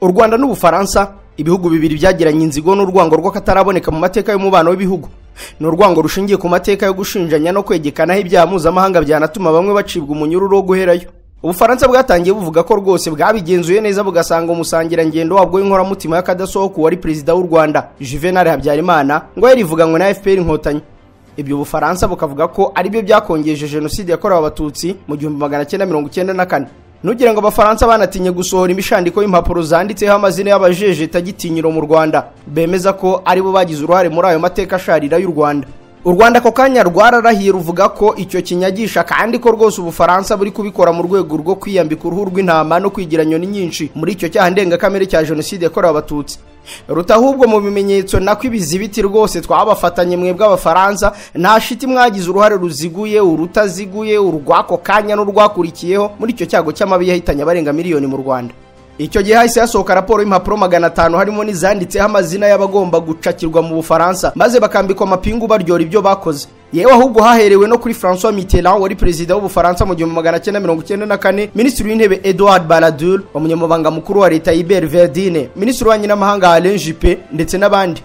u rwanda n'ubufaransa ibihugu bibiri byagiranye inzigo n'urwango rw'akataraboneka mu mateka y'umubano w'ibihugu ni urwango rushingiye ku mateka yo gushinjanya no kwegekanaho ibyaha mpuzamahanga byanatuma bamwe bacibwa umunyururu wo guherayo ubufaransa bwatangiye buvuga ko rwose bwabigenzuye neza bugasanga umusangirangendo wabwo w'inkoramutima y'akadasohoka wari perezida w'u rwanda juvenal habyarimana ngo yari ivuganywe na fpr inkotanyi ibyo ubufaransa bukavuga ko aribyo byakongeje jenoside yakorewe abatutsi mu gihumbi magana cyenda mirongo icyenda na kane nugira ngo abafaransa banatinye gusohora imishandiko y'impapuro zanditseho amazina y'abajeje tagitinyiro mu rwanda bemeza ko aribo bagize uruhare muri ayo mateka asharira y'u rwanda u rwanda ako kanya rwararahiye ruvuga ko icyo kinyagisha kandi ko rwose ubufaransa buri kubikora mu rwego rwo kwiyambika uruhu rw'intama no kwigira nyoni nyinshi muri icyo cyaha ndengakamere cya jenoside yakorewe abatutsi ruta ahubwo mu bimenyetso nako ibizibiti rwose twabafatanye mwe bw'abafaransa nta shiti mwagize uruhare ruziguye urutaziguye urw'ako kanya n'urwakurikiyeho muri icyo cyago cy'amabi yahitanye abarenga miliyoni mu rwanda icyo gihe hahise hasohoka raporo y'impapuro magana atanu harimo n'izanditseho amazina y'abagomba gucakirwa mu bufaransa maze bakambikwa amapingu baryora ibyo bakoze yewe ahubwo haherewe no kuri francois mitterrand wari perezida w'ubufaransa mu gihumbi magana cyenda mirongo icyenda na kane minisitiri w'intebe edouard baladur umunyamabanga mukuru wa leta hibert verdine minisitiri w'ububanyi n'amahanga alain juppe ndetse n'abandi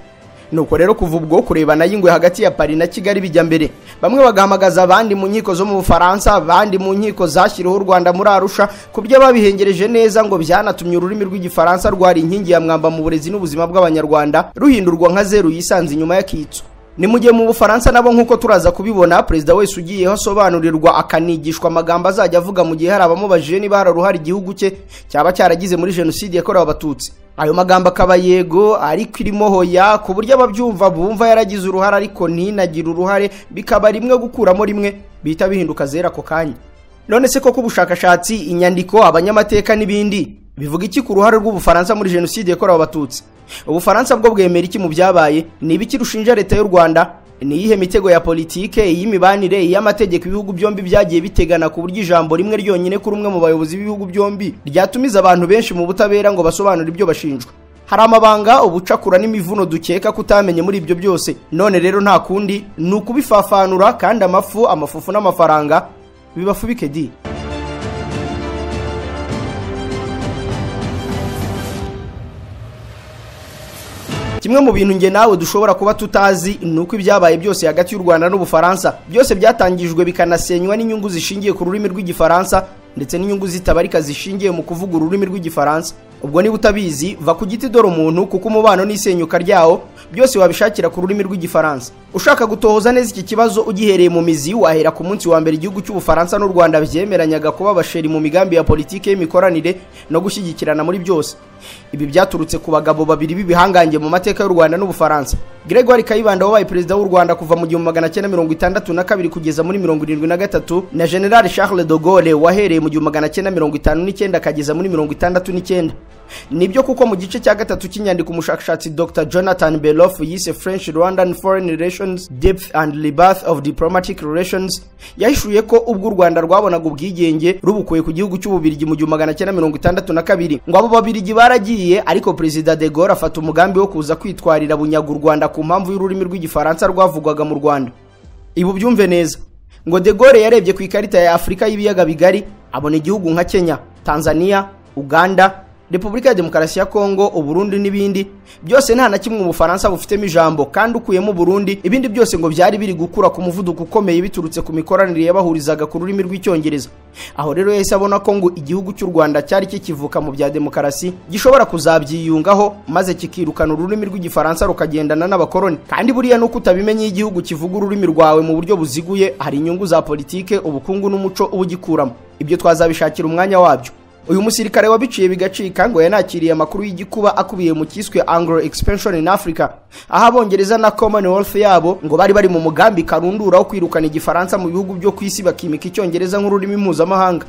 nuko rero kuva ubwo kurebana y'ingwe hagati ya pari na kigali bijya mbere bamwe bagahamagaza abandi mu nkiko zo mu bufaransa abandi mu nkiko zashyiriweho u rwanda muri arusha ku byo babihengereje neza ngo byanatumye ururimi rw'igifaransa rwari inkingi ya mwamba mu burezi n'ubuzima bw'abanyarwanda ruhindurwa nka zeru yisanze inyuma y'akitso ni mu gihe mu bufaransa nabo nk'uko turaza kubibona perezida wese ugiyeho asobanurirwa akanigishwa amagambo azajya avuga mu gihe hari abamubajije niba hari uruhare igihugu cye cyaba cyaragize muri jenoside yakorewe abatutsi ayo magambo akaba yego ariko irimo hoya ku buryo ababyumva bumva yaragize uruhare ariko ntinagire uruhare bikaba rimwe gukuramo rimwe bihita bihinduka zera ako kanya none se koko ubushakashatsi inyandiko abanyamateka n'ibindi bivuga iki ku ruhare rw'ubufaransa muri jenoside yakorewe abatutsi ubufaransa bwo bwemera iki mu byabaye ni ibiki rushinja leta y'u rwanda ni iyihe mitego ya politike iy'imibanire iy'amategeko ibihugu byombi byagiye bitegana ku buryo ijambo rimwe ryonyine kuri umwe mu bayobozi b'ibihugu byombi ryatumiza abantu benshi mu butabera ngo basobanure ibyo bashinjwa hari amabanga ubucakura n'imivuno dukeka kutamenye muri ibyo byose none rero nta kundi ni ukubifafanura kandi amafu amafufu n'amafaranga bibafubike di kimwe mu bintu nge nawe dushobora kuba tutazi ni uko ibyabaye byose hagati y'u rwanda n'ubufaransa byose byatangijwe bikanasenywa n'inyungu zishingiye ku rurimi rw'igifaransa ndetse n'inyungu zitabarika zishingiye mu kuvuga ururimi rw'igifaransa ubwo niba utabizi va ku giti dore umuntu kuko umubano n'isenyuka ryawo byose wabishakira ku rurimi rw'igifaransa ushaka gutohoza neza iki kibazo ugihereye mu mizi wahera ku munsi wa mbere igihugu cy'ubufaransa n'u rwanda byemeranyaga kuba abasheri mu migambi ya politiki y'imikoranire no gushyigikirana muri byose ibi byaturutse ku bagabo babiri b'ibihangange mu mateka y'u rwanda n'ubufaransa gregoire kayibanda wabaye perezida w'u rwanda kuva mu gihumbi magana cyenda mirongo itandatu na kabiri kugeza muri mirongo irindwi na gatatu na general charles de gaulle wahereye mu gihumbi magana cyenda mirongo itanu n'icyenda akageza muri mirongo itandatu n'icyenda nibyo kuko mu gice cya gatatu cy'inyandiko umushakashatsi dr jonathan belof yise french rwandan foreign relations depth and rebirth of diplomatic relations yahishuye ko ubwo u rwanda rwabonaga ubwigenge rubukuye ku gihugu cy'ububirigi mu gihumbi magana cyenda mirongo itandatu na kabiri ngo abo babirigi baragiye ariko perezida de gaulle afata umugambi wo kuza kwitwarira bunyaga u rwanda ku mpamvu y'ururimi rw'igifaransa rwavugwaga mu rwanda ibu byumve neza ngo de gaulle yarebye ku ikarita ya afurika y'ibiyaga bigari abona igihugu nka kenya tanzania uganda repubulika ya demokarasi ya kongo uburundi n'ibindi byose nta na kimwe ubufaransa bufitemo ijambo kandi ukuyemo uburundi ibindi byose ngo byari biri gukura ku muvuduko ukomeye biturutse ku mikoranire yabahurizaga ku rurimi rw'icyongereza aho rero yahise abona ko ngo igihugu cy'u rwanda cyari kikivuka mu bya demokarasi gishobora kuzabyiyungaho maze kikirukana ururimi rw'igifaransa rukagendana n'abakoroni kandi buriya nuko utabimenya iyo igihugu kivuga ururimi rwawe mu buryo buziguye hari inyungu za politike ubukungu n'umuco uba ugikuramo ibyo twazabishakira umwanya wabyo uyu musirikare wabiciye bigacika ngo yanakiriye amakuru y'igikuba akubiye mu cyiswe anglo expansion in africa aho abongereza na commonwealth yabo ngo bari bari mu mugambi karundura wo kwirukana igifaransa mu bihugu byo ku isi bakimika icyongereza nk'ururimi mpuzamahanga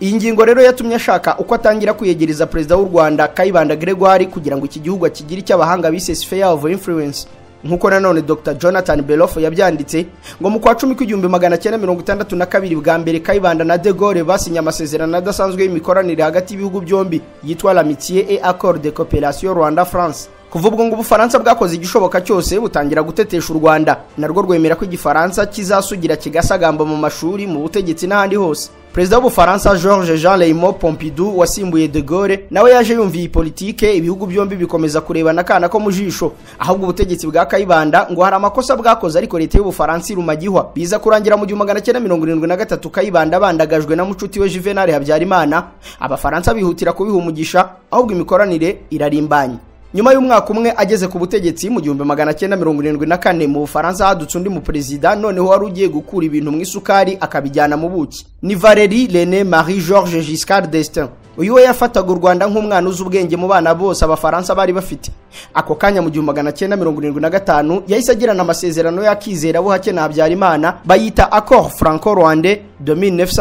iyi ngingo rero yatumye ashaka uko atangira kuyegereza perezida w'u rwanda kayibanda gregoire kugira ngo iki gihugu akigire icyo abahanga bise sphere of influence nk'uko nanone dr jonathan belof yabyanditse ngo mu kwa cumi kw'igihumbi magana cyenda mirongo itandatu na kabiri bwa mbere kayibanda na de gaulle basinye amasezerano adasanzwe y'imikoranire hagati y'ibihugu byombi yitwa l'amitié et accord de coopération rwanda france kuva ubwo ngo ubufaransa bwakoze igishoboka cyose butangira gutetesha u rwanda narwo rwemera ko igifaransa kizasugira kigasagamba mu mashuri mu butegetsi n'ahandi hose perezida w'ubufaransa george jean raymond pompidou wasimbuye de gaulle nawe yaje yumva iyi politike ibihugu byombi bikomeza kurebana akana ko mu jisho ahubwo ubutegetsi bwa kayibanda ngo hari amakosa bwakoze ariko leta y'ubufaransa iruma gihwa biza kurangira mu gihumbi magana cyenda mirongo irindwi na gatatu kayibanda bandagajwe na mucuti we juvenal habyarimana abafaransa bihutira kubiha umugisha ahubwo imikoranire irarimbanye nyuma y'umwaka umwe ageze ku butegetsi mu gihumbi magana cyenda mirongo irindwi na kane mu bufaransa hadutse undi muperezida noneho wari ugiye gukura ibintu mu isukari akabijyana mu buki ni valeri rene marie george giscard destin uyu we yafataga u rwanda nk'umwana uzi ubwenge mu bana bose abafaransa bari bafite ako kanya mu gihumbi magana cyenda mirongo irindwi na gatanu yahise agirana amasezerano y'akizera buhake na habyarimana bayita accord franco rwandais de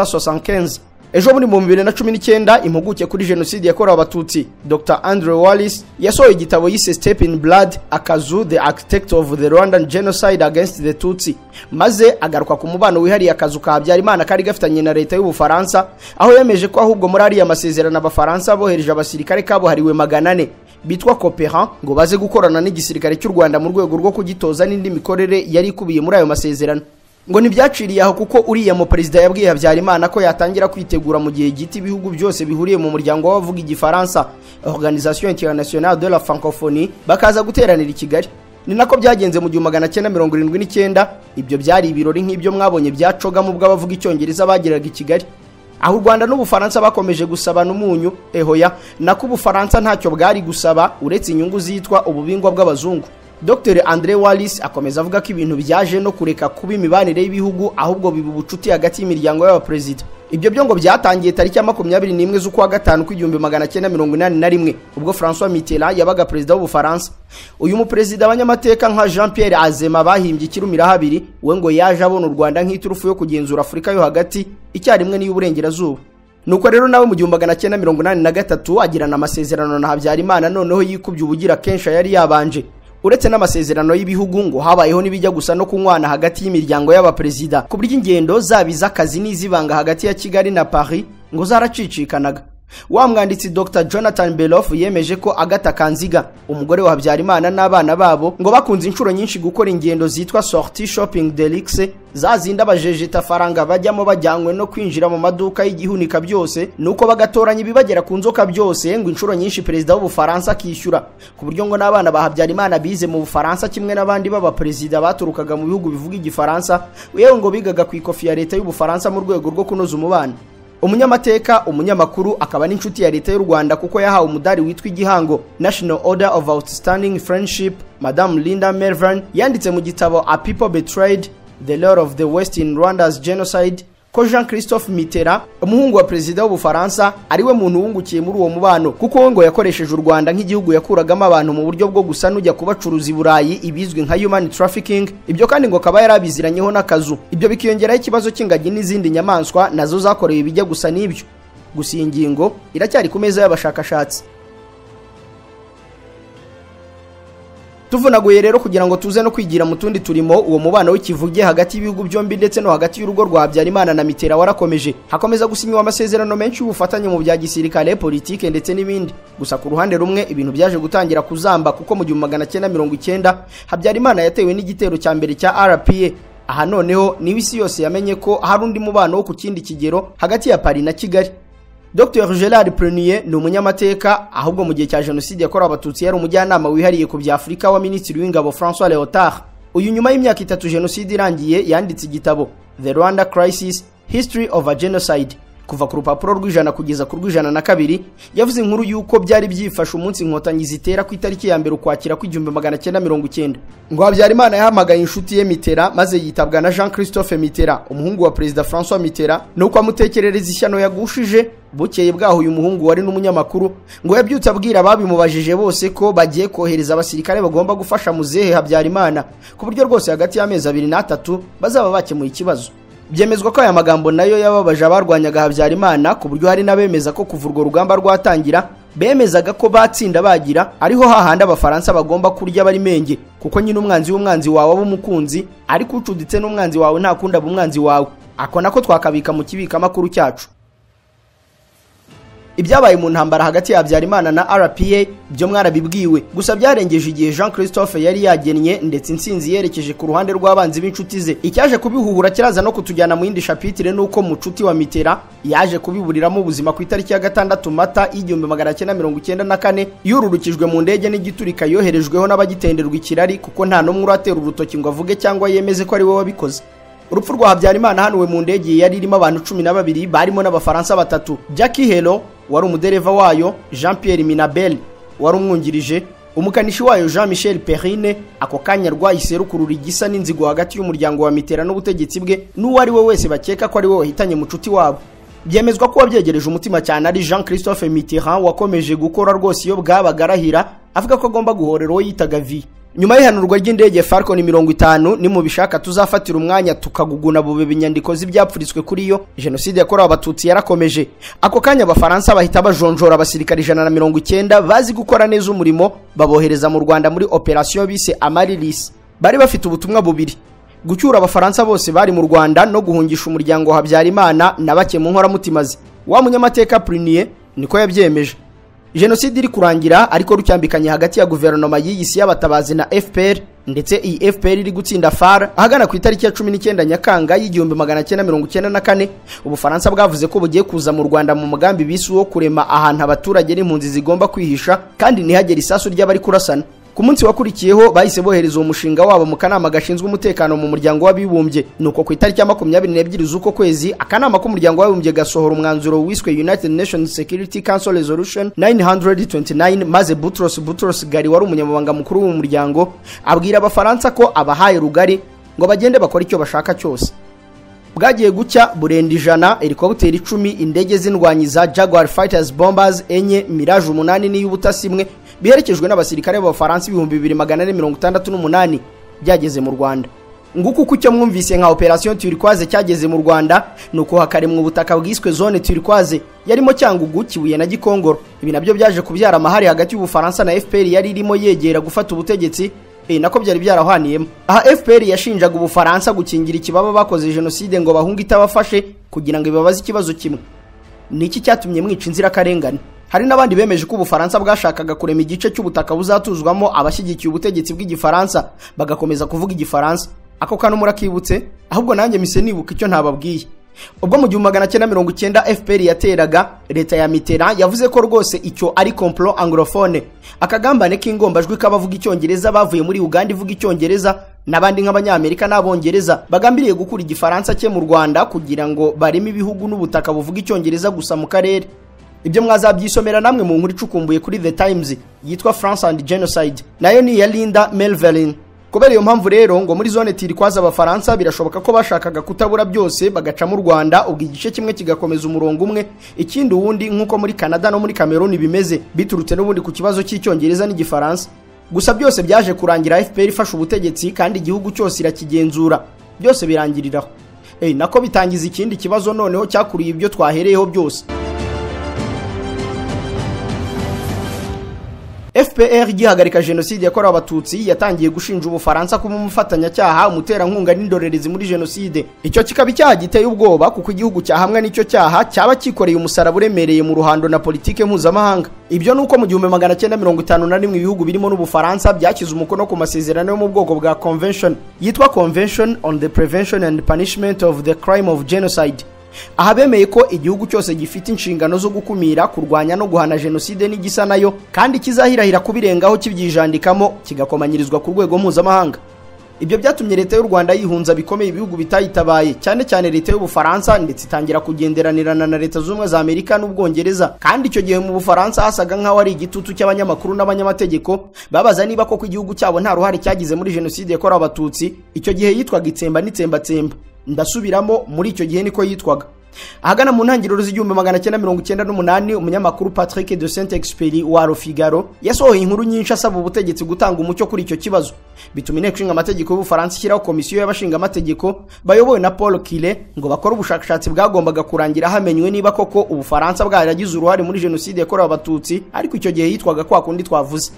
1975 ejo muri mu bibiri na cumi n'icyenda impuguke kuri jenoside yakorewe abatutsi dr andre wallis yasohoye igitabo yise step in blood akazu the architect of the rwandan genocide against the tutsi maze agaruka ku mubano wihariye akazu ka habyarimana kari gafitanye na leta y'ubufaransa aho yemeje ko ahubwo muri ariya masezerano abafaransa bohereje abasirikare kabuhariwe magana ane bitwa coperan ngo baze gukorana n'igisirikare cy'u rwanda mu rwego rwo kugitoza n'indi mikorere yari ikubiye muri ayo masezerano ngo ntibyaciriye aho kuko uriya mu perezida yabwiye habyarimana ko yatangira kwitegura mu gihe gito ibihugu byose bihuriye mu muryango w'abavuga igifaransa organisation internationale de la francophonie bakaza guteranira i kigali ni nako byagenze mu gihumbi magana cyenda mirongo irindwi n'icyenda ibyo byari ibirori nk'ibyo mwabonye byacoga mu bw'abavuga icyongereza bageraga i kigali aho u rwanda n'ubufaransa bakomeje gusabana umunyu ehoya nako ubufaransa ntacyo bwari gusaba uretse inyungu zitwa ububingwa bw'abazungu dr andre wallis akomeza avuga ko ibintu byaje no kureka kuba imibanire y'ibihugu ahubwo biba ubucuti hagati y'imiryango y'abaperezida ibyo byo ngo byatangiye tariki ya makumyabiri n'imwe z'ukwa gatanu kw'igihumbi magana cyenda mirongo inani na rimwe ubwo francois mitterrand yabaga perezida w'ubufaransa uyu muperezida abanyamateka nka jean pierre azema bahimbye ikirumira habiri we ngo yaje abona u rwanda nk'iturufu yo kugenzura afurika yo hagati icyarimwe n'iy'uburengerazuba nuko rero nawe mu gihumbi magana cyenda mirongo inani na gatatu agirana amasezerano na habyarimana noneho yikubye ubugira kenshi yari yabanje uretse n'amasezerano y'ibihugu ngo habayeho n'ibijya gusa no kunywana hagati y'imiryango y'abaperezida ku buryo ingendo zaba iz'akazi n'izibanga hagati ya kigali na paris ngo zaracicikanaga wa mwanditsi dr jonathan belof yemeje ko agata kanziga umugore wa habyarimana n'abana babo ngo bakunze inshuro nyinshi gukora ingendo zitwa sorti shopping delixe zazinda abajejeta faranga bajyamo bajyanywe no kwinjira mu maduka y'igihunika byose nuko bagatoranya ibibagera ku nzoka byose ngo inshuro nyinshi perezida w'ubufaransa akishyura ku buryo ngo n'abana ba habyarimana bize mu bufaransa kimwe n'abandi b'abaperezida baturukaga mu bihugu bivuga igifaransa yewe ngo bigaga ku ikofi ya leta y'ubufaransa mu rwego rwo kunoza umubano umunyamateka umunyamakuru akaba n'inshuti ya leta y'u rwanda kuko yahawe umudari witwa igihango national order of outstanding friendship madame linda melvin yanditse mu gitabo a people betrayed the lord of the west in rwanda's genocide ko jean christophe mitterrand umuhungu wa perezida w'ubufaransa ari we muntu wungukiye muri uwo mubano kuko we ngo yakoresheje u rwanda nk'igihugu yakuragamo abantu mu buryo bwo gusa n'ujya kubacuruza i burayi ibizwi nka human trafficking ibyo kandi ngo akaba yari abiziranyeho n'akazu ibyo bikiyongeraho ikibazo cy'ingagi n'izindi nyamaswa nazo zakorewe ibijya gusa n'ibyo gusa iyi ngingo iracyari ku meza y'abashakashatsi tuvunaguye rero kugira ngo tuze no kwigira mu tundi turimo uwo mubano w'ikivuge hagati y'ibihugu byombi ndetse no hagati y'urugo rwa habyarimana na mitera warakomeje hakomeza gusinywa amasezerano menshi y'ubufatanye mu bya gisirikare politike ndetse n'ibindi gusa ku ruhande rumwe ibintu byaje gutangira kuzamba kuko mu gihumbi magana cyenda mirongo icyenda habyarimana yatewe n'igitero cya mbere cya rpa aha noneho niwe isi yose yamenye ko hari undi mubano wo ku kindi kigero hagati ya pari na kigali dr gerard prenier ni umunyamateka ahubwo mu gihe cya jenoside yakorewe abatutsi yari umujyanama wihariye ku bya afurika wa minisitiri w'ingabo francois leotard uyu nyuma y'imyaka itatu jenoside irangiye yanditse igitabo the rwanda crisis history of a genocide kuva ku rupapuro rw'ijana kugeza ku rw'ijana na kabiri yavuze inkuru y'uko byari byifashe umunsi inkotanyi zitera ku itariki ya mbere ukwakira kw'igihumbi magana cyenda mirongo icyenda ngo habyarimana yahamagaye inshuti ye mitera maze yitabwa na jean christophe mitera umuhungu wa perezida francois mitera nuko amutekerereza ishyano yagushije bukeye bwaho uyu muhungu wari n'umunyamakuru ngo yabyutse abwira ababimubajije bose ko bagiye kohereza abasirikare bagomba gufasha muzehe habyarimana ku buryo rwose hagati y'amezi abiri n'atatu bazaba bakemuye ikibazo byemezwa ko aya magambo nayo yababaje abarwanyaga habyarimana ku buryo hari n'abemeza ko kuva urwo rugamba rwatangira bemezaga ko batsinda bagira ariho hahandi abafaransa bagomba kurya bari menge kuko nyine umwanzi w'umwanzi wawe aba umukunzi ariko ucuditse n'umwanzi wawe ntakundi aba umwanzi wawe ako nako twakabika mu kibikamakuru cyacu ibyabaye mu ntambara hagati ya habyarimana na rpa byo mwarabibwiwe gusa byarengeje igihe jean christophe yari yagennye ndetse intsinzi yerekeje ku ruhande rw'abanzi b'inshuti ze icyaje kubihuhura kiraza no kutujyana mu yindi shapitire n'uko mucuti wa mitera yaje kubiburiramo ubuzima ku itariki ya gatandatu mata y'igihumbi magana cyenda mirongo icyenda na kane yururukijwe mu ndege n'igiturika yoherejweho n'abagitenderwa ikirari kuko nta n'umwe uratera urutoki ngo avuge cyangwa yemeze ko ari we wabikoze urupfu rwa habyarimana hanuwe mu ndege yari irimo abantu cumi na babiri barimo n'abafaransa batatu jackie helo wari umudereva wayo jean pierre minabel wari umwungirije umukanishi wayo jean michel perrine ako kanya rwahise rukurura igisa n'inzigo hagati y'umuryango wa mitera n'ubutegetsi bwe n'uwo ari we wese bakeka ko ari we wahitanye mucuti wabo byemezwa ko wabyegereje umutima cyane ari jean christophe mitterrand wakomeje gukora rwose iyo bwabaga arahira avuga ko agomba guhorera uwo yitaga vi nyuma y'ihanurwa ry'indege falcon mirongo itanu ni mu bishaka tuzafatira umwanya tukaguguna bubeba inyandiko z'ibyapfuriswe kuri yo jenoside yakorewe abatutsi yarakomeje ako kanya abafaransa bahita bajonjora abasirikare ijana na mirongo icyenda bazi gukora neza umurimo babohereza mu rwanda muri operasiyo bise amarilis bari bafite ubutumwa bubiri gucyura abafaransa bose bari mu rwanda no guhungisha umuryango wa habyarimana na bake mu nkoramutima ze wa munyamateka prunier niko yabyemeje jenoside iri kurangira ariko rucyambikanye hagati ya guverinoma y'iyisi y'abatabazi na fpr ndetse iyi fpr iri gutsinda far ahagana ku itariki ya cumi n'icyenda nyakanga y'igihumbi magana cyenda mirongo icyenda na kane ubufaransa bwavuze ko bugiye kuza mu rwanda mu mugambi bisi wo kurema ahantu abaturage n'impunzi zigomba kwihisha kandi ntihagere isasu ry'abari kurasana ku munsi wakurikiyeho bahise bohereza uwo mushinga wabo mu kanama gashinzwe umutekano mu muryango w'abibumbye nuko ku itariki ya makumyabiri n'ebyiri z'uko kwezi akanama k'umuryango w'abibumbye gasohora umwanzuro wiswe united nations security council resolution 929 maze butros butros gari wari umunyamabanga mukuru w'uwo muryango abwira abafaransa ko abahaye rugari ngo bagende bakore icyo bashaka cyose bwagiye gucya burenda ijana helikopteri icumi indege z'indwanyi za jaguar fighters bombers enye mirage umunani n'iy'ubutasi imwe biherekejwe n'abasirikare b'abafaransa ibihumbi bibiri magana ane mirongo itandatu n'umunani byageze mu rwanda nguko uko icyo mwumvise nka operasiyo turikwaze cyageze mu rwanda ni uko hakaremwa ubutaka bwiswe zone turikwaze yarimo cyangugu kibuye na gikongoro ibi nabyo byaje kubyara amahari hagati y'ubufaransa na fpr yari irimo yegera gufata ubutegetsi e nako byari byarahwaniyemo aha fpr yashinjaga ubufaransa gukingira ikibaba bakoze jenoside ngo bahunge itabafashe kugira ngo ibabaze ikibazo kimwe ni iki cyatumye mwica inzirakarengane hari n'abandi bemeje ko ubufaransa bwashakaga kurema igice cy'ubutaka buzatuzwamo abashyigikiye ubutegetsi bw'igifaransa bagakomeza kuvuga igifaransa ako kantu murakibutse ahubwo nanjye mise nibuka icyo ntababwiye ubwo mu gihumbi magana cyenda mirongo icyenda fpr yateraga leta ya mitera yavuze ko rwose icyo ari komplo anglophone akagambane k'ingombajwi k'abavuga icyongereza bavuye muri uganda ivuga icyongereza n'abandi nk'abanyamerika n'abongereza bagambiriye gukura igifaransa cye mu rwanda kugira ngo bareme ibihugu n'ubutaka buvuga icyongereza gusa mu karere ibyo mwazabyisomera namwe mu nkuru icukumbuye kuri the times yitwa france and genocide nayo ni iya linda melvelin kubera iyo mpamvu rero ngo muri zone tirikwaza abafaransa birashoboka ko bashakaga kutabura byose bagacamo u rwanda ubwo igice kimwe kigakomeza umurongo umwe ikindi uwundi nk'uko muri canada no muri cameroon bimeze biturutse n'ubundi ku kibazo cy'icyongereza n'igifaransa gusa byose byaje kurangira fpr ifashe ubutegetsi kandi igihugu cyose irakigenzura byose birangiriraho Ey, nako bitangiza ikindi kibazo noneho cyakuriye ibyo twahereyeho byose fpr gihagarika jenoside yakorewe abatutsi yatangiye gushinja ubufaransa kuba umufatanyacyaha umuterankunga n'indorerezi muri jenoside icyo kikaba icyaha giteye ubwoba kuko igihugu cyahamwa n'icyo cyaha cyaba cyikoreye umusaraba uremereye mu ruhando na politike mpuzamahanga ibyo ni uko mu gihumbi magana cyenda mirongo itanu na rimwe ibihugu birimo n'ubufaransa byashyize umukono ku masezerano yo mu bwoko bwa convention yitwa convention on the prevention and punishment of the crime of genocide aha bemeye ko igihugu cyose gifite inshingano zo gukumira kurwanya no guhana jenoside n'igisa nayo kandi kizahirahira kubirengaho kibyijandikamo kigakomanyirizwa ku rwego mpuzamahanga ibyo byatumye leta y'u rwanda yihunza bikomeye ibihugu bitayitabaye cyane cyane leta y'ubufaransa ndetse itangira kugenderanirana na leta z'ubumwe za amerika n'ubwongereza kandi icyo gihe mu bufaransa hasaga nk'aho ari igitutu cy'abanyamakuru n'abanyamategeko babaza niba koko igihugu cyabo nta ruhare cyagize muri jenoside yakorewe abatutsi icyo gihe yitwaga itsemba n'itsembatsemba ndasubiramo muri icyo gihe niko yitwaga ahagana mu ntangiriro z'igihumbi magana cyenda mirongo icyenda n'umunani umunyamakuru patrick de saint experi wa rofigaro yasohoye inkuru nyinshi asaba ubutegetsi gutanga umucyo kuri icyo kibazo bituma inteko ishinga amategeko y'ubufaransa ishyiraho komisiyo y'abashingamategeko bayobowe na paul kile ngo bakore ubushakashatsi bwagombaga kurangira hamenywe niba koko ubufaransa bwaragize uruhare muri jenoside yakorewe abatutsi ariko icyo gihe yitwaga kwa kundi twavuze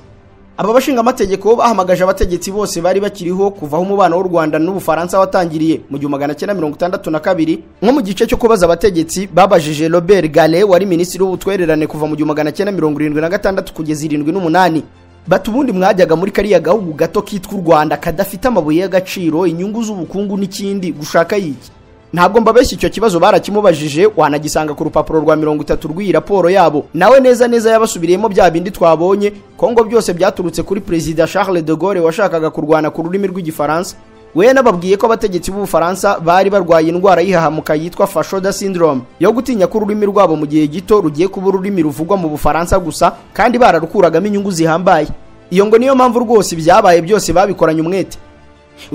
aba bashingaamategeko bahamagaje abategetsi bose bari bakiriho kuva aho umubano w'u rwanda n'ubufaransa watangiriye mu gihumbi magana cyenda mirongo itandatu na kabiri nko mu gice cyo kubaza abategetsi babajije robert gale wari minisitiri w'ubutwererane kuva mu gihumbi magana cyenda mirongo irindwi na gatandatu kugeza irindwi n'umunani bati ubundi mwajyaga muri kariya gahugu gato kitwa u rwanda kadafite amabuye y'agaciro inyungu z'ubukungu n'ikindi gushaka yiki ntabwo mbabeshya icyo kibazo barakimubajije wanagisanga ku rupapuro rwa mirongo itatu rw'iyi raporo yabo nawe neza neza yabasubiriyemo bya bindi twabonye ko ngo byose byaturutse kuri perezida charles de gaulle washakaga kurwana ku rurimi rw'igifaransa we nababwiye ko abategetsi b'ubufaransa bari barwaye indwara y'ihahamuka yitwa fashoda syndrome yo gutinya ko ururimi rwabo mu gihe gito rugiye kuba ururimi ruvugwa mu bufaransa gusa kandi bararukuragamo inyungu zihambaye iyo ngo niyo mpamvu rwose ibyabaye byose babikoranye umwete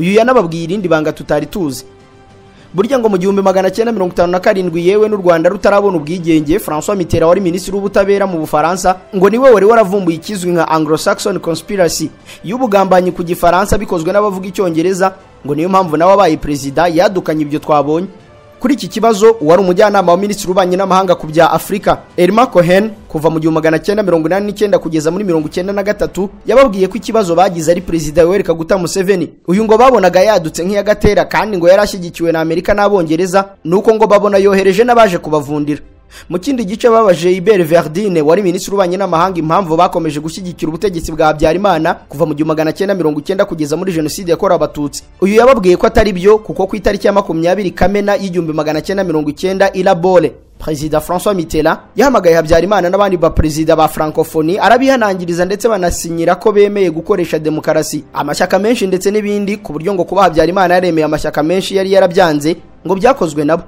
uyu yanababwiye irindi banga tutari tuzi burya ngo mu gihumbi magana cyenda mirongo itanu na karindwi yewe n'u rwanda rutarabona ubwigenge francois mitera wari minisitiri w'ubutabera mu bufaransa ngo niwe wari waravumbuye ikizwi nka anglo-saxon conspiracy y'ubugambanyi ku gifaransa bikozwe n'abavuga icyongereza ngo niyo mpamvu nawe abaye perezida yadukanye ibyo twabonye kuri iki kibazo wari umujyanama wa minisitiri ububanyi n'amahanga ku bya afurika elma cohen kuva mu gihumbi magana cyenda mirongo inani n'icyenda kugeza muri mirongo icyenda na gatatu yababwiye ko ikibazo bagize ari perezida yoweri kaguta museveni uyu ngo babonaga yadutse nk'iyagatera kandi ngo yari ashyigikiwe na amerika n'abongereza nuko ngo babona yohereje n'abaje kubavundira mu kindi gice babaje ibere verdine wari minisitiri w'ububanyi n'amahanga impamvu bakomeje gushyigikira ubutegetsi bwa habyarimana kuva mu gihumbi magana cyenda mirongo icyenda kugeza muri jenoside yakorewe abatutsi uyu yababwiye ko atari byo kuko ku itariki ya makumyabiri kamena y'igihumbi magana cyenda mirongo icyenda irabole perezida francois mitera yahamagaye habyarimana n'abandi baperezida ba francophonie arabihanangiriza ndetse banasinyira ko bemeye gukoresha demokarasi amashyaka menshi ndetse n'ibindi ku buryo ngo kuba habyarimana yaremeye amashyaka menshi yari yarabyanze ngo byakozwe nabo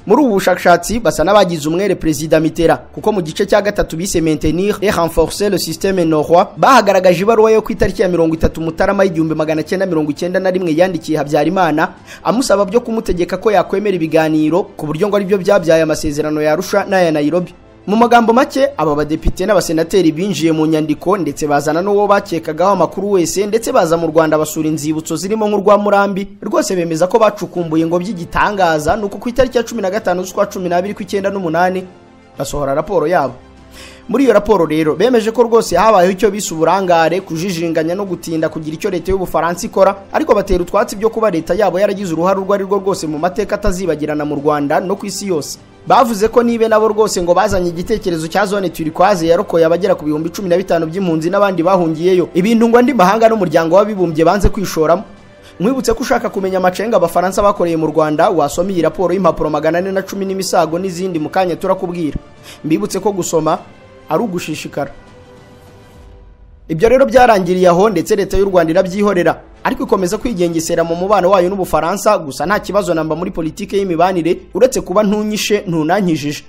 muri ubu bushakashatsi basa n'abagize umwere perezida mitera kuko mu gice cya gatatu bise maintenir et renforcer le systeme norwa bahagaragaje ibaruwa yo ku itariki ya mirongo itatu mutarama y'igihumbi magana cyenda mirongo icyenda na rimwe yandikiye habyarimana amusaba byo kumutegeka ko yakwemera ibiganiro ku buryo ngo aribyo byabyaye amasezerano ya arusha n'aya nairobi mu magambo make aba badepite n'abasenateri binjiye mu nyandiko ndetse bazana n'uwo bakekagaho amakuru wese ndetse baza mu rwanda basura inzibutso zirimo nk'urwa murambi rwose bemeza ko bacukumbuye ngo by'igitangaza ni uko ku itariki ya cumi na gatanu z'ukwa cumi n'abiri kw'icyenda n'umunani basohora raporo yabo muri iyo raporo rero bemeje ko rwose habayeho icyo bise uburangare kujijinganya no gutinda kugira icyo leta y'ubufaransa ikora ariko batera utwatsi byo kuba leta yabo yaragize uruhare urwo ari rwo rwose mu mateka atazibagirana mu rwanda no ku isi yose bavuze ko nibe nabo rwose ngo bazanye igitekerezo cya zone turikwaze yarokoye abagera ku bihumbi cumi na bitanu by'impunzi n'abandi bahungiyeyo ibintu ngo andi mahanga n'umuryango w'abibumbye banze kwishoramo mwibutse ko ushaka kumenya amacenga abafaransa bakoreye mu rwanda wasoma iyi raporo y'impapuro magana ane na cumi n'imisago n'izindi mu kanya turakubwira mbibutse ko gusoma ari ugushishikara ibyo rero byarangiriye aho ndetse leta y'u rwanda irabyihorera ariko ikomeza kwigengesera mu mubano wayo n'ubufaransa gusa nta kibazo namba muri politiki y'imibanire uretse kuba ntunyishe ntunankijije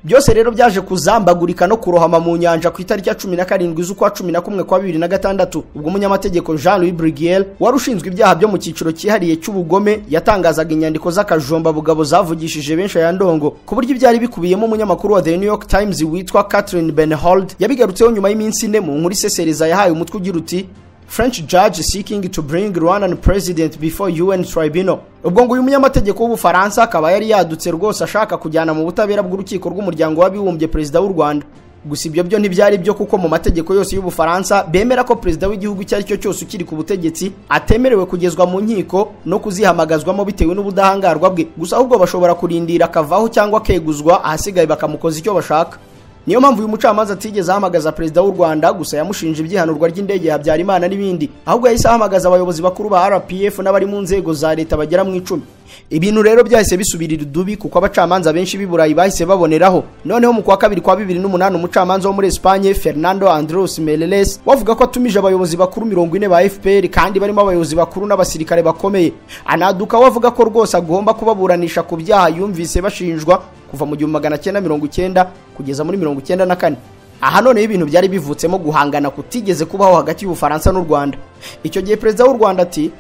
byose rero byaje kuzambagurika no kurohama mu nyanja ku itariki ya cumi na karindwi z'ukwa cumi na kumwe kwa bibiri na gatandatu ubwo umunyamategeko jean louis brigel wari ushinzwe ibyaha byo mu cyiciro cyihariye cy'ubugome yatangazaga inyandiko z'akajumba bugabo zavugishije benshi aya ndongo ku buryo ibyari bikubiyemo umunyamakuru wa the new york times witwa catherine benhold yabigarutseho nyuma y'iminsi ine mu nkuru isesereza yahaye umutwe ugira uti French judge seeking to bring Rwandan president before UN tribunal. Ubwo ngo uyu munyamategeko w'Ubufaransa akaba yari yadutse rwose ashaka kujyana mu butabera bw'urukiko rw'umuryango w'abibumbye perezida w'u Rwanda. Gusa ibyo byo ntibyari byo kuko mu mategeko yose y'Ubufaransa bemera ko perezida w'igihugu icyo ari cyo cyose ukiri ku butegetsi atemerewe kugezwa mu nkiko no kuzihamagazwamo bitewe n'ubudahangarwa bwe. Gusa ahubwo bashobora kurindira akavaho cyangwa akeguzwa ahasigaye bakamukoza icyo bashaka. niyo mpamvu uyu mucamanza atigeze ahamagaza perezida w'u rwanda gusa yamushinje ibyihanurwa ry'indege habyarimana n'ibindi ahubwo yahise ahamagaza abayobozi bakuru ba rpf n'abari mu nzego za leta bagera mu icumi ibintu rero byahise bisubirira udubi kuko abacamanza benshi b'i burayi bahise baboneraho noneho mu kwa kabiri kwa bibiri n'umunani umucamanza wo muri esipanye fernando andros mereles wavuga ko atumije abayobozi bakuru mirongo ine ba fpr kandi barimo abayobozi bakuru n'abasirikare bakomeye anaduka we avuga ko rwose agomba kubaburanisha ku byaha yumvise bashinjwa kuva mu gihumbi magana cyenda mirongo icyenda kugeza muri mirongo icyenda na kane aha noneho ibintu byari bivutsemo guhangana kutigeze kubaho hagati y'ubufaransa n'u rwanda icyo gihe perezida w'u rwanda ati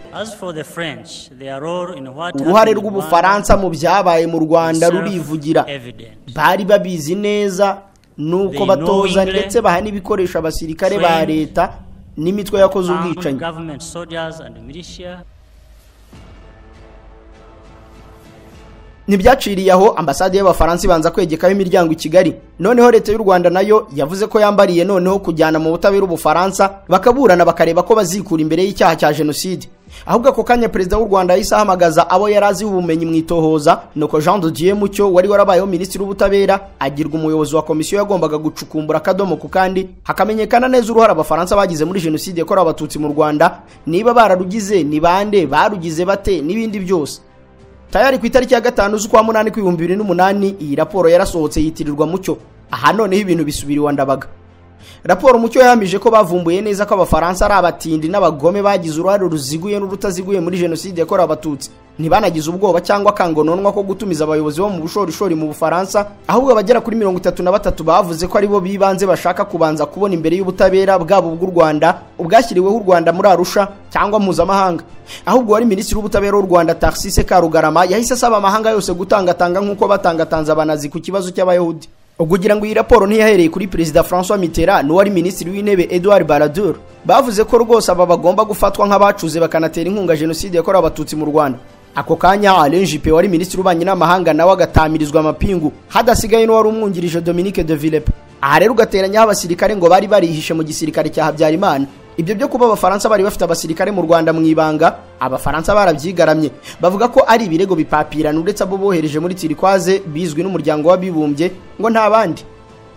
uruhare rw'ubufaransa mu byabaye mu rwanda rurivugira bari babizi neza nuko batoza ndetse baha n'ibikoresho abasirikare ba leta n'imitwe yakoze ubwicanyi ntibyaciriye aho ambasade y'abafaransa ibanza kwegekaho imiryango i kigali noneho leta y'u rwanda nayo yavuze ko yambariye noneho kujyana mu butabera ubufaransa bakaburana bakareba ko bazikura imbere y'icyaha cya jenoside ahubwo ako kanya perezida w'u rwanda yahise ahamagaza abo yari azi ubumenyi mu itohoza nuko jean de dieu mucyo wari warabayeho minisitiri w'ubutabera agirwa umuyobozi wa komisiyo yagombaga gucukumbura akadomo ku kandi hakamenyekana neza uruhare abafaransa bagize muri jenoside yakorewe abatutsi mu rwanda niba bararugize ni bande barugize bate n'ibindi byose tayari ku itariki ya gatanu z'ukwa munani kw'ibihumbi bibiri n'umunani iyi raporo yarasohotse yitirirwa mucyo aha noneho ibintu bisubiriwe ndabaga raporo mucyo yahamije ko bavumbuye neza ko abafaransa ari abatindi n'abagome bagize uruhare ruziguye n'urutaziguye muri jenoside yakorewe abatutsi ntibanagize ubwoba cyangwa akangononwa ko gutumiza abayobozi bo mu bushorishori mu bufaransa ahubwo abagera kuri mirongo itatu na batatu bavuze ko aribo bibanze bashaka kubanza kubona imbere y'ubutabera bwabo bw'u rwanda ubwashyiriweho u rwanda muri arusha cyangwa mpuzamahanga ahubwo wari minisitiri w'ubutabera w'u rwanda tarsise karugarama yahise asaba amahanga yose gutangatanga nk'uko batangatanze abanazi ku kibazo cy'abayahudi kugira ngo iyi raporo ntiyahereye kuri perezida francois mitterrand n'uwari minisitiri w'intebe edouard baradur bavuze ko rwose aba bagomba gufatwa nk'abacuze bakanatera inkunga jenoside yakorewe abatutsi mu rwanda ako kanya alain juppe wari minisitiri w'ububanyi n'amahanga nawe agatamirizwa amapingu hadasigaye n'uwari umwungirije dominique de villepe aha rero ugateranyaho abasirikare ngo bari barihishe mu gisirikare cya habyarimana ibyo byo kuba abafaransa bari bafite abasirikare mu rwanda mu ibanga abafaransa barabyigaramye bavuga ko ari ibirego bipapirana uretse abo bohereje muri tirikwaze bizwi n'umuryango w'abibumbye ngo nta bandi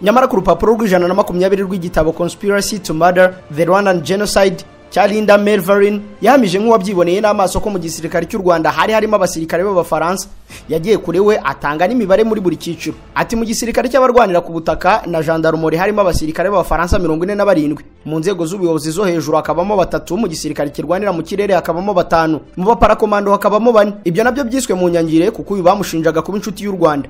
nyamara ku rupapuro rw'ijana na makumyabiri rw'igitabo conspiracy to murder the rwandan genocide cya Linda Melvarin yahamije nk'uwabyiboneye n'amaso ko mu gisirikare cy'u Rwanda hari harimo abasirikare b'abafaransa yagiye kure we atanga n'imibare muri buri cyiciro ati mu gisirikare cy'abarwanira ku butaka na gendarmerie harimo abasirikare b'abafaransa mirongo ine na barindwi mu nzego z'ubuyobozi zo hejuru hakabamo batatu mu gisirikare kirwanira mu kirere hakabamo batanu mu baparakomando hakabamo bane ibyo nabyo byiswe mu nyangire kuko uyu bamushinjaga kuba inshuti y'u Rwanda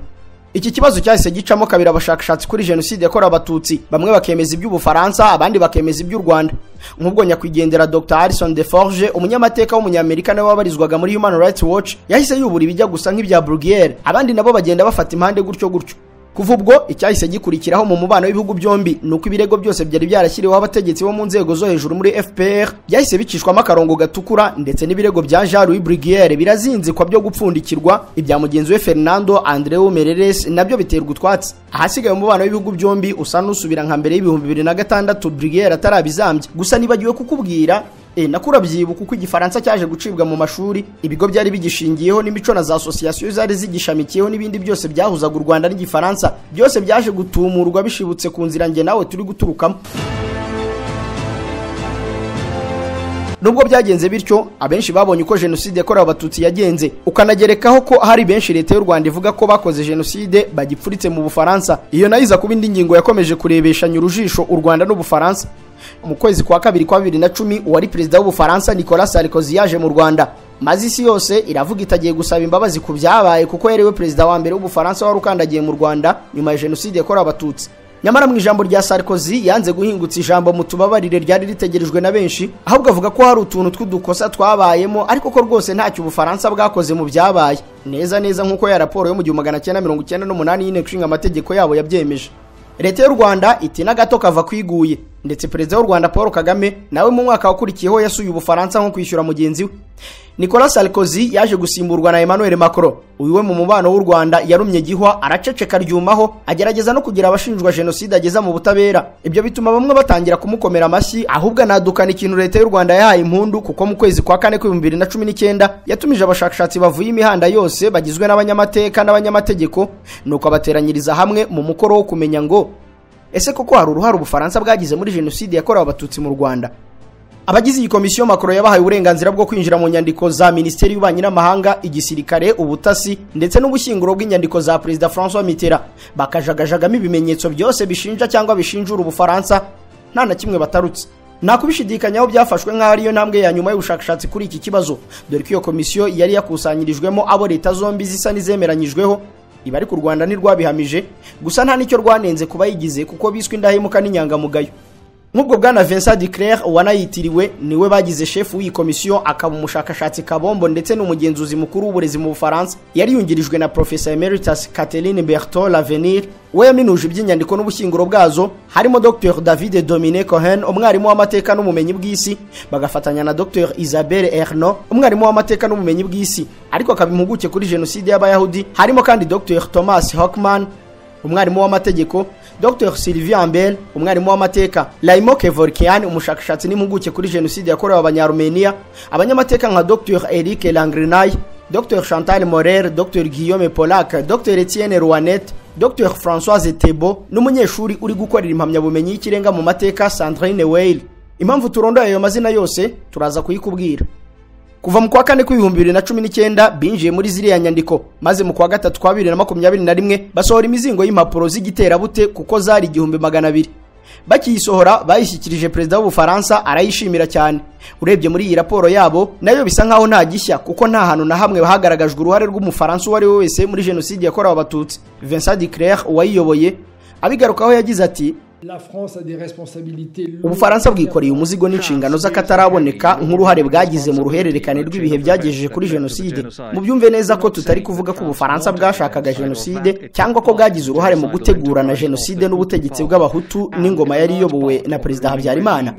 iki kibazo cyahise gicamo kabiri abashakashatsi kuri jenoside yakorewe abatutsi bamwe bakemeza iby'ubufaransa abandi bakemeza iby'u rwanda nk'ubwo nyakwigendera dr harrison de forge umunyamateka w'umunyamerika nawe wabarizwaga muri human rights watch yahise yubura ibijya gusa nk'ibya brugiere abandi nabo bagenda bafata impande gutyo gutyo kuva ubwo icyahise gikurikiraho mu mubano w'ibihugu byombi ni uko ibirego byose byari byarashyiriweho abategetsi bo mu nzego zo hejuru muri fpr byahise bicishwamo akarongo gatukura ndetse n'ibirego bya jean louis brugiere birazinzikwa byo gupfundikirwa ibya mugenzi we fernando andreu mereres nabyo biterwa utwatsi ahasigaye umubano w'ibihugu byombi usa n'usubira nka mbere y'ibihumbi bibiri na gatandatu brugiere atarabizambye gusa nibagiwe kukubwira E, nakurabyibuka uko igifaransa cyaje gucibwa mu mashuri ibigo byari bigishingiyeho n'imico na za asosiyasiyo zari zigishamikiyeho n'ibindi byose byahuzaga u rwanda n'igifaransa byose byaje gutumurwa bishibutse ku nzira nge nawe turi guturukamo nubwo byagenze bityo abenshi babonye uko jenoside yakorewe abatutsi yagenze ukanagerekaho ko hari benshi leta y'u rwanda ivuga ko bakoze jenoside bagipfuritse mu bufaransa iyo nayo iza kuba indi ngingo yakomeje kurebeshanya urujisho u rwanda n'ubufaransa mu kwezi kwa kabiri kwa bibiri na cumi uwari perezida w'ubufaransa nicolas sarkozy yaje mu rwanda maze isi yose iravuga itagiye gusaba imbabazi ku byabaye kuko yariwe perezida wa mbere w'ubufaransa wari ukandagiye mu rwanda nyuma ya jenoside yakorewe abatutsi nyamara mu ijambo rya sarkozy yanze guhingutsa ijambo mu tubabarire ryari ritegerejwe na benshi ahubwo avuga ko hari utuntu tw'udukosa twabayemo ariko ko rwose ntacyo ubufaransa bwakoze mu byabaye neza neza nk'uko ya raporo yo mu gihumbi magana cyenda mirongo icyenda n'umunani y'inteko ishinga amategeko yabo yabyemeje leta y'u rwanda itina gato kava kwiguye ndetse perezida w'u rwanda paul kagame nawe mu mwaka wakurikiyeho yasuye ubufaransa nko kwishyura mugenzi we nicolas sarkozy yaje gusimburwa na emmanuel macron uyu we mu mubano w'u rwanda yarumye gihwa araceceka ryumaho agerageza no kugira abashinjwa jenoside ageza mu butabera ibyo bituma bamwe batangira kumukomera amashyi ahubwo anadukana ikintu leta y'u rwanda yahaye impundu kuko mu kwezi kwa kane kw'ibihumbi bibiri na cumi n'icyenda yatumije abashakashatsi bavuye imihanda yose bagizwe n'abanyamateka n'abanyamategeko nuko abateranyiriza hamwe mu mukoro wo kumenya ngo ese koko hari uruhare ubufaransa bwagize muri jenoside yakorewe abatutsi mu rwanda abagize iyi komisiyo makoro yabahaye uburenganzira bwo kwinjira mu nyandiko za minisiteri y'ububanyi n'amahanga igisirikare ubutasi ndetse n'ubushyinguro bw'inyandiko za perezida francois mitterrand bakajagajagamo ibimenyetso byose bishinja cyangwa bishinjura ubufaransa nta na kimwe batarutse nta kubishidikanyaho byafashwe nk'aho ariyo ntambwe ya nyuma y'ubushakashatsi kuri iki kibazo dore ko iyo komisiyo yari yakusanyirijwemo abo leta zombi zisa n'izemeranyijweho iba ariko u rwanda ntirwabihamije gusa nta n'icyo rwanenze kuba yigize kuko biswe indahemuka n'inyangamugayo nk'ubwo bwana vincent de claire wanayitiriwe niwe bagize shefu w'iyi komisiyo akaba umushakashatsi kabombo ndetse n'umugenzuzi mukuru w'uburezi mu bufaransa yari yungirijwe na profesa emeritus catherine berton lavenir we yaminuje iby'inyandiko n'ubushyinguro bwazo harimo dr david domine cohen umwarimu w'amateka n'ubumenyi bw'isi bagafatanya na dr isabelle erno umwarimu w'amateka n'ubumenyi bw'isi ariko akaba impuguke kuri jenoside y'abayahudi harimo kandi dr thomas hockman umwarimu w'amategeko dr sylvie ambel umwarimu w'amateka laimo kevorkian umushakashatsi n'impuguke kuri jenoside yakorewe abanyarumeniya abanyamateka nka dr eric langrinay dr chantal morer dr guillaume polak dr etienne rouanet dr françoise tebo n'umunyeshuri uri gukorera impamyabumenyi y'ikirenga mu mateka sandrine weil impamvu turondoye ayo mazina yose turaza kuyikubwira kuva mu kwa kane kw'ibihumbi bibiri na cumi n'icyenda binjiye muri ziriya nyandiko maze mu kwa gatatu kwa bibiri na makumyabiri na rimwe basohora imizingo y'impapuro z'igiterabute kuko zari igihumbi magana abiri bakiyisohora bayishyikirije perezida w'ubufaransa arayishimira cyane urebye muri iyi raporo yabo nayo bisa nkaho nta gishya kuko nta hantu na hamwe hagaragajwe uruhare rw'umufaransa uwo ari we wese muri jenoside yakorewe abatutsi vincent de claire uwayiyoboye abigarukaho yagize ati ubufaransa bwikoreye umuzigo n'inshingano z'akataraboneka nk'uruhare bwagize mu ruhererekane rw'ibihe byagejeje kuri jenoside mubyumve neza ko tutari kuvuga ko ubufaransa bwashakaga jenoside cyangwa ko bwagize uruhare mu gutegura na jenoside n'ubutegetsi bw'abahutu n'ingoma yari iyobowe na perezida habyarimana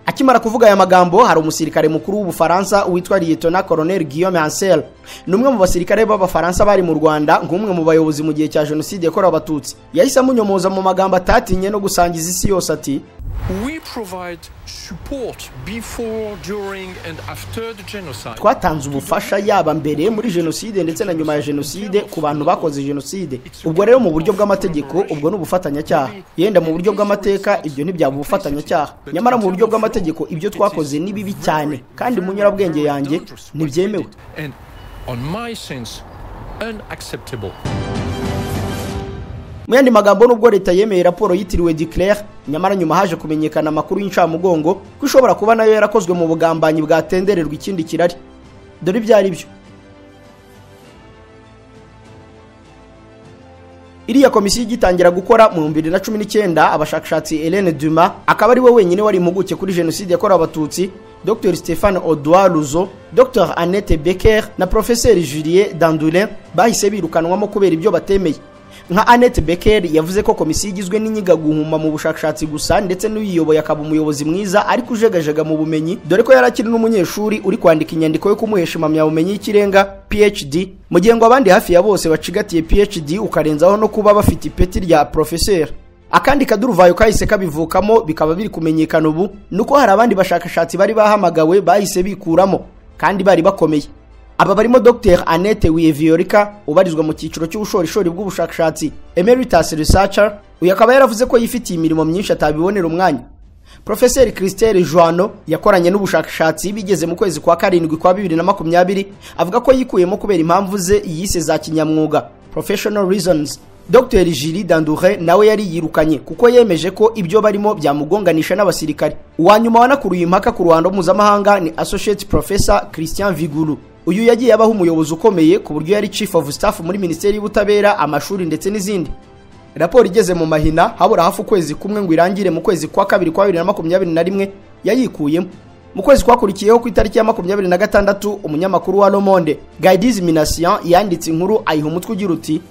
akimara kuvuga aya magambo hari umusirikare mukuru w'ubufaransa witwa liyetona koroneli guillaume hansel ni umwe mu basirikare b'abafaransa bari mu rwanda nk'umwe mu bayobozi mu gihe cya jenoside yakorewe abatutsi yahise amunyomoza mu magambo atatinye no gusangiza isi yose ati twatanze ubufasha yaba mbere muri jenoside ndetse na nyuma ya jenoside ku bantu bakoze jenoside ubwo rero mu buryo bw'amategeko ubwo ni ubufatanyacyaha yenda mu buryo bw'amateka ibyo ntibyaba ubufatanyacyaha nyamara mu buryo bw'amategeko ibyo twakoze ni bibi cyane kandi mu nyurabwenge yanjye ntibyemewe mu yandi magambo nubwo leta yemeye raporo yitiriwe declare nyamara nyuma haje kumenyekana amakuru y'incamugongo ko ishobora kuba nayo yarakozwe mu bugambanyi bwatendererwa ikindi kirari dore ibyo ari byo iriya komisiyo igitangira gukora mu bihumbi bibiri na cumi n'icyenda abashakashatsi Hélène Duma akaba ari we wenyine wari impuguke kuri jenoside yakorewe abatutsi dr stéphane Odouard Luzo dr Annette Becker na professeur Julien Dandulin bahise birukanwamo kubera ibyo batemeye nka annette becker yavuze ko komisiyo igizwe n'inyigaguhuma mu bushakashatsi gusa ndetse n'uyiyoboye akaba umuyobozi mwiza ariko ujegajega mu bumenyi dore ko yari akiri n'umunyeshuri uri kwandika inyandiko yo kumuhesha impamyabumenyi y'ikirenga phd mu gihe ngo abandi hafi ya bose bacigatiye phd ukarenzaho no kuba bafite ipeti rya professeur akandi kaduruvayo kahise kabivukamo bikaba biri kumenyekana ubu ni uko hari abandi bashakashatsi bari bahamagawe bahise bikuramo kandi bari bakomeye aba barimo dr annette wiyeviyorika ubarizwa mu cyiciro cy'ubushorishori bw'ubushakashatsi emeritus researcher uyu akaba yaravuze ko yifitiye imirimo myinshi atabibonera umwanya profeseri christelle joano yakoranye n'ubushakashatsi bigeze mu kwezi kwa karindwi kwa bibiri na makumyabiri avuga ko yikuyemo kubera impamvu ze yise za kinyamwuga professional reasons dr jiri dandure nawe yari yirukanye kuko yemeje ko ibyo barimo byamugonganisha n'abasirikare uwa nyuma wanakuruye impaka ku ruhando mpuzamahanga ni associate professor christian viguru uyu yagiye abaho umuyobozi ukomeye ku buryo yari chief of staff muri minisiteri y'ubutabera amashuri ndetse n'izindi raporo igeze mu mahina habura hafi ukwezi kumwe ngo irangire mu kwezi kwa kabiri kwa bibiri na makumyabiri na rimwe yayikuyemo mu kwezi kwakurikiyeho ku itariki ya makumyabiri na gatandatu umunyamakuru wa lomonde gaidize minasian yanditse inkuru ayiha umutwe ugira uti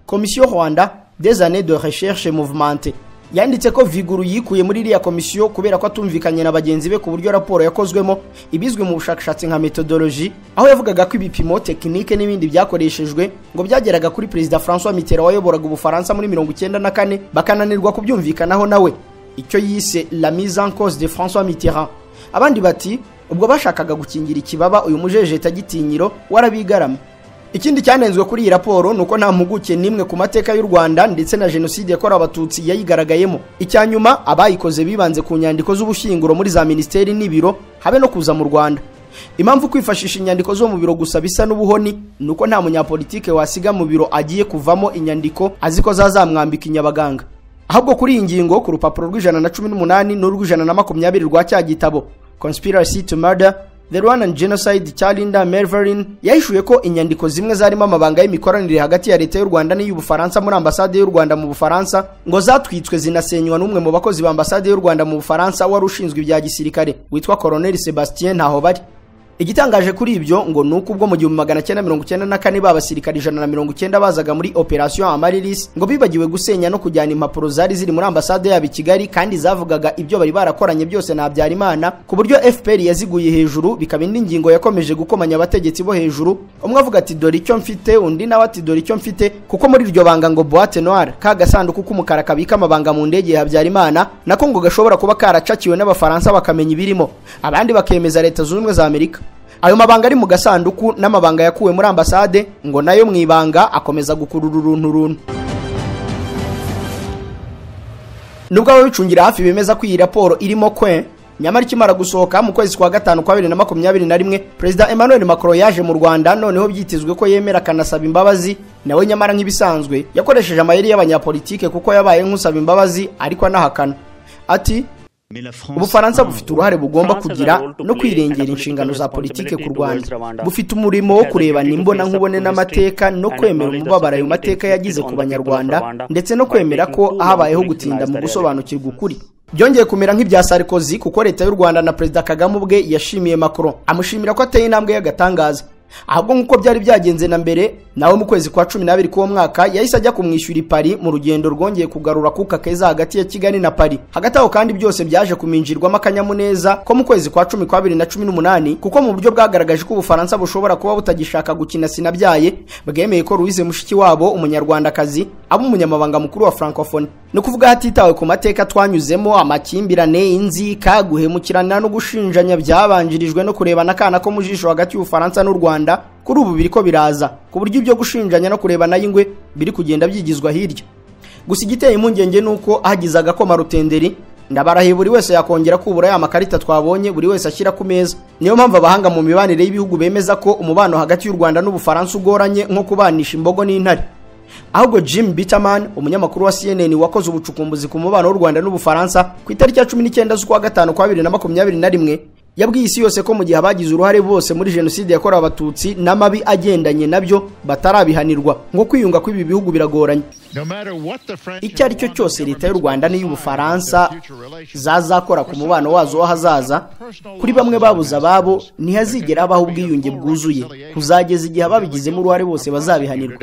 komisiyo rwanda des années de recherche mouvement yanditse ko viguru yikuye muri iriya komisiyo kubera ko atumvikanye na bagenzi be ku buryo raporo yakozwemo ibizwi mu bushakashatsi nka metodoloji aho yavugaga ko ibipimo tekinike n'ibindi byakoreshejwe ngo byageraga kuri perezida francois mitterand wayoboraga ubufaransa muri mirongo icyenda na kane bakananirwa kubyumvikanaho nawe icyo yise la mise en cause de francois mitterand abandi bati ubwo bashakaga gukingira ikibaba uyu mujejeta gitinyiro warabigarama ikindi cyanenzwe kuri iyi raporo ni uko nta mpuguke n'imwe ku mateka y'u rwanda ndetse na jenoside yakorewe abatutsi yayigaragayemo icya nyuma abayikoze bibanze ku nyandiko z'ubushyinguro muri za minisiteri n'ibiro habe no kuza mu rwanda impamvu kwifashisha inyandiko zo mu biro gusa bisa n'ubuhoni ni uko nta munyapolitike wasiga mu biro agiye kuvamo inyandiko azi ko zazamwambika inyabaganga ahubwo kuri iyi ngingo ku rupapuro rw'ijana na cumi n'umunani n'urw'ijana na makumyabiri rwa cya gitabo conspiracy to murder the rwandan genocide cya linda merverin yahishuye ko inyandiko zimwe zarimo amabanga y'imikoranire hagati ya leta y'u rwanda n'iy'ubufaransa muri ambasade y'u rwanda mu bufaransa ngo zatwitswe zinasenywa n'umwe mu bakozi ba ambasade y'u rwanda mu bufaransa wari ushinzwe ibya gisirikare witwa koloneli sebastien ntaho bari igitangaje kuri ibyo ngo ni uko ubwo mu gihumbi magana cyenda mirongo icyenda na kane b'abasirikare ijana na mirongo icyenda bazaga muri operation amarilis ngo bibagiwe gusenya no kujyana impapuro zari ziri muri ambasade yabo i kigali kandi zavugaga ibyo bari barakoranye byose na habyarimana ku buryo fpr yaziguye hejuru bikaba indi ngingo yakomeje gukomanya abategetsi bo hejuru umwe avuga ati dore icyo mfite undi nawe ati dore icyo mfite kuko muri iryo banga ngo boate noire ka gasanduku k'umukara kabika amabanga mu ndege ya habyarimana nako ngo gashobora kuba karacakiwe n'abafaransa bakamenya ibirimo abandi bakemeza leta zunze ubumwe za amerika ayo mabanga ari mu gasanduku n'amabanga yakuwe muri ambasade ngo nayo mu ibanga akomeza gukurura uruntu runtu nubwo ababicungira hafi bemeza ko iyi raporo irimo kwe nyamara ikimara gusohoka mu kwezi kwa gatanu kwa bibiri na makumyabiri na rimwe perezida emmanuel macron yaje mu rwanda noneho byitezwe ko yemera akanasaba imbabazi nawe nyamara nk'ibisanzwe yakoresheje amayeri y'abanyapolitike kuko yabaye nk'usaba imbabazi ariko anahakana ati ubufaransa bufite uruhare bugomba kugira no kwirengera inshingano za politike ku rwanda bufite umurimo wo kurebana imbona nkubone n'amateka no kwemera umubabaro ayo mateka yagize ku banyarwanda ndetse no kwemera ko habayeho gutinda mu gusobanukirwa ukuri byongeye kumera nk'ibya sarikozi kuko leta y'u rwanda na perezida kagame ubwe yashimiye macron amushimira ko ateye intambwe y'agatangaza ahubwo nk'uko byari byagenze na mbere nawe mu kwezi kwa cumi n'abiri k'uwo mwaka yahise ajya kumwishyura i pari mu rugendo rwongeye kugarura kuka keza hagati ya kigali na pari hagati aho kandi byose byaje kuminjirwamo akanyamuneza ko mu kwezi kwa cumi kwa bibiri na cumi n'umunani kuko mu buryo bwagaragaje ko ubufaransa bushobora kuba butagishaka gukina sinabyaye bwemeye ko louise mushiki wabo umunyarwandakazi aba umunyamabanga mukuru wa francophonie ni ukuvuga hatitawe ku mateka twanyuzemo amakimbirane inzika guhemukirana no gushinjanya byabanjirijwe no kurebana akana ko mu jisho hagati y'ubufaransa n'u rwanda rwanda kuri ubu biriko biraza ku buryo ibyo gushinjanya no kurebana y'ingwe biri kugenda byigizwa hirya gusa igiteye impungenge ni uko hagize agakoma rutenderi ndabarahiye buri wese yakongera kubura ya makarita twabonye buri wese ashyira ku meza niyo mpamvu abahanga mu mibanire y'ibihugu bemeza ko umubano hagati y'u rwanda n'ubufaransa ugoranye nko kubanisha imbogo n'intare ahubwo jim bitaman umunyamakuru wa cnn wakoze ubucukumbuzi ku mubano w'u rwanda n'ubufaransa ku itariki ya cumi n'icyenda z'ukwa gatanu kwa bibiri na makumyabiri na rimwe yabwiye isi yose ko mu gihe abagize uruhare bose muri jenoside yakorewe abatutsi n'amabi agendanye nabyo batarabihanirwa ngo kwiyunga kw'ibi bihugu biragoranye icyo ari cyo cyose leta y'u rwanda n'iy'ubufaransa zazakora ku mubano wazo w'ahazaza kuri bamwe babuze ababo ntihazigera habaho ubwiyunge bwuzuye kuzageza igihe ababigizemo uruhare bose bazabihanirwa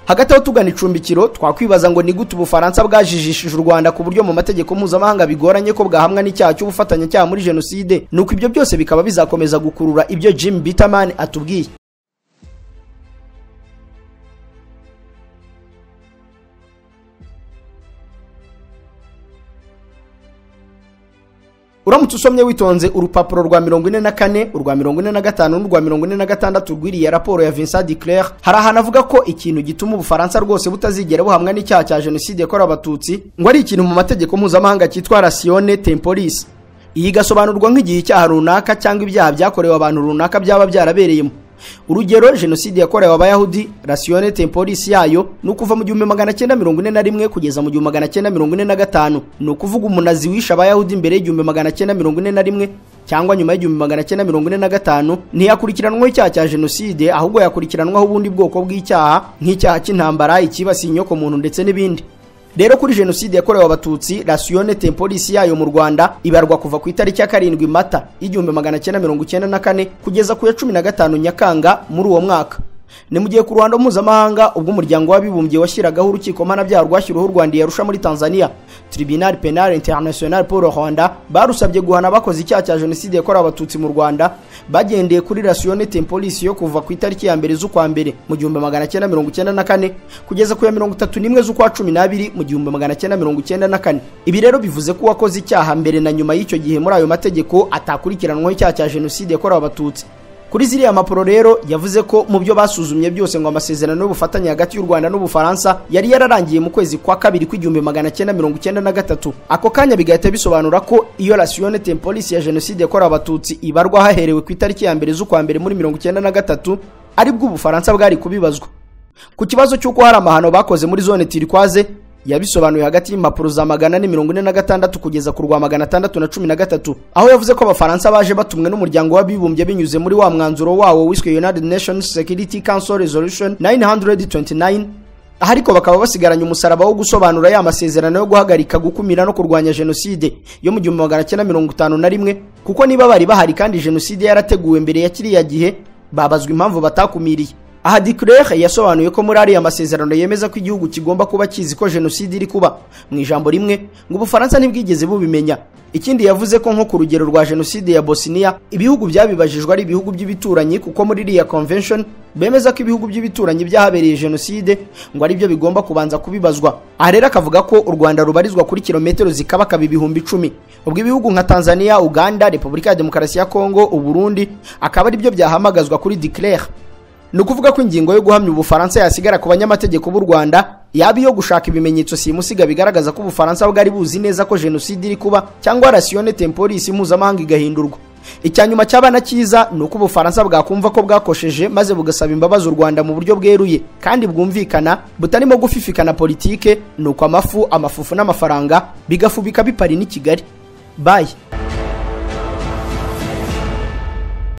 hagati aho tugana icumbikiro twakwibaza ngo ni gute ubufaransa bwajijishije u rwanda ku buryo mu mategeko mpuzamahanga bigoranye ko bwahamwa n'icyaha cy'ubufatanyacyaha muri jenoside nuko ibyo byose bikaba bizakomeza gukurura ibyo jim bitaman atubwiye uramutse usomye witonze urupapuro rwa mirongo ine na kane urwa mirongo ine na gatanu n'urwa mirongo ine na gatandatu rw'iriya raporo ya vincent de claire hari ahantu avuga ko ikintu gituma ubufaransa rwose butazigera buhamwa n'icyaha cya jenoside yakorewe abatutsi ngo ari ikintu mu mategeko mpuzamahanga cyitwa rasione temporis iyi igasobanurwa nk'igihe icyaha runaka cyangwa ibyaha byakorewe abantu runaka byaba byarabereyemo urugero jenoside yakorewe abayahudi rasione temporis yayo ni ukuva mu gihumbi magana cyenda mirongo ine na rimwe kugeza mu gihumbi magana cyenda mirongo ine na gatanu ni ukuvuga umunazi wishe abayahudi mbere y'igihumbi magana cyenda mirongo ine na rimwe cyangwa nyuma y'igihumbi magana cyenda mirongo ine na gatanu ntiyakurikiranwaho icyaha cya jenoside ahubwo yakurikiranwaho ubundi bwoko bw'icyaha nk'icyaha cy'intambara icyibasiye inyokomuntu ndetse n'ibindi rero kuri jenoside yakorewe abatutsi rasione temporisi yayo mu rwanda ibarwa kuva ku itariki ya karindwi mata y'igihumbi magana cyenda mirongo icyenda na kane kugeza ku ya cumi na gatanu nyakanga muri uwo mwaka ni mu gihe ku ruhando mpuzamahanga ubwo umuryango w'abibumbye washyiragaho urukiko mpanabyaha rwashyiriweho u rwanda yarusha muri tanzania tribunal penal international pour rwanda barusabye guhana abakoze icyaha cya jenoside yakorewe abatutsi mu rwanda bagendeye kuri rasione temporisi yo kuva ku itariki ya mbere z'ukwa mbere mu gihumbi magana cyenda mirongo icyenda na kane kugeza ku ya mirongo itatu n'imwe z'ukwa cumi n'abiri mu gihumbi magana cyenda mirongo icyenda na kane ibi rero bivuze ko uwakoze icyaha mbere na nyuma y'icyo gihe muri ayo mategeko atakurikiranwaho icyaha cya jenoside yakorewe abatutsi kuri ziriya mpapuro rero yavuze ko mu byo basuzumye byose ngo amasezerano y'ubufatanye hagati y'u rwanda n'ubufaransa yari yararangiye mu kwezi kwa kabiri kw'igihumbi magana cyenda mirongo icyenda na gatatu ako kanya bigahita bisobanura ko iyo rasione temporisi ya jenoside yakorewe abatutsi ibarwa haherewe ku itariki ya mbere z'ukwa mbere muri mirongo icyenda na gatatu aribwo ubufaransa bwari kubibazwa ku kibazo cy'uko hari amahano bakoze muri zone tirikwaze yabisobanuye hagati y'impapuro za magana ane mirongo ine na gatandatu kugeza ku rwa magana atandatu na cumi na gatatu aho yavuze ko abafaransa baje batumwe n'umuryango w'abibumbye binyuze muri wa mwanzuro wawo wiswe united nations security council resolution 929 aha ariko bakaba basigaranye umusaraba wo gusobanura ya masezerano yo guhagarika gukumira no kurwanya jenoside yo mu gihumbi magana cyenda mirongo itanu na rimwe kuko niba bari bahari kandi jenoside yarateguwe mbere ya kiriya gihe babazwa impamvu batakumiriye aha Duclerc yasobanuye ko muri ariya masezerano yemeza ko igihugu kigomba kuba kizi ko jenoside iri kuba mu ijambo rimwe ngo ubufaransa ntibwigeze bubimenya ikindi yavuze ko nko ku rugero rwa jenoside ya bosniya ibihugu byabibajijwe ari ibihugu by'ibituranyi kuko muri iriya convention bemeza ko ibihugu by'ibituranyi byahabereye jenoside ngo ari byo bigomba kubanza kubibazwa aha rero akavuga ko u rwanda rubarizwa kuri kilometero zikabakaba ibihumbi icumi ubwo ibihugu nka tanzania uganda repubulika ya demokarasi ya kongo uburundi akaba ari byo byahamagazwa kuri Duclerc ni ukuvuga ko ingingo yo guhamya ubufaransa yasigara ku banyamategeko b'u rwanda yaba iyo gushaka ibimenyetso simusiga bigaragaza ko ubufaransa bwari buzi neza ko jenoside iri kuba cyangwa rasiyone temporis mpuzamahanga igahindurwa icya nyuma cyabana cyiza ni uko ubufaransa bwakumva ko bwakosheje maze bugasaba imbabazi u rwanda mu buryo bweruye kandi bwumvikana butarimo gufifikana politike ni uko amafu amafufu n'amafaranga bigafubika bipari n'i kigali bayi